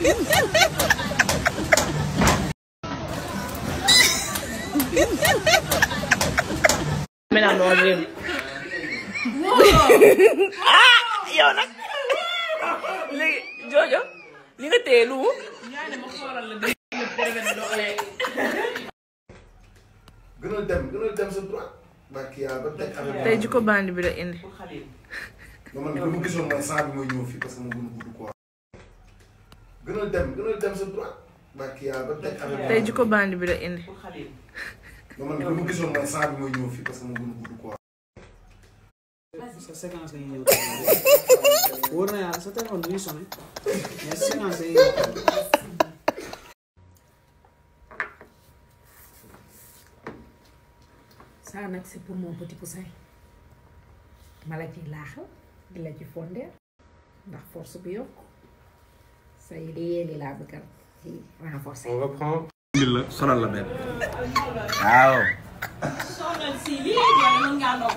Maintenant non réew ah yow nag léegi joojo li nga téye lu mu gënal dem gënal dem sa droit barki yàlla ba teg affaire tey jikko bandi bi la indi ba man bu ma gisoon man saa bi mooy ñëw fii parce que mu gën a gudd quoi gënal dem gënal dem sa droit barki yàlla ba teg affaire tey jikko bandi bi la indi ba man bu ma gisoon man saa bi mooy ñëw fii parce que mu gën a gudd quoi sa séquence la ñuy ñëw wóor na yàlla sa téléphone du ñuy sonné mais séquence la ñuy ñëw ça nag c'est pour mon petit poussin ma la ci laaxal di la ci fondeel ndax force bi yokk say yéeli laa bëgg a ci renforcer on reprend. indil la sonal la benn. waaw.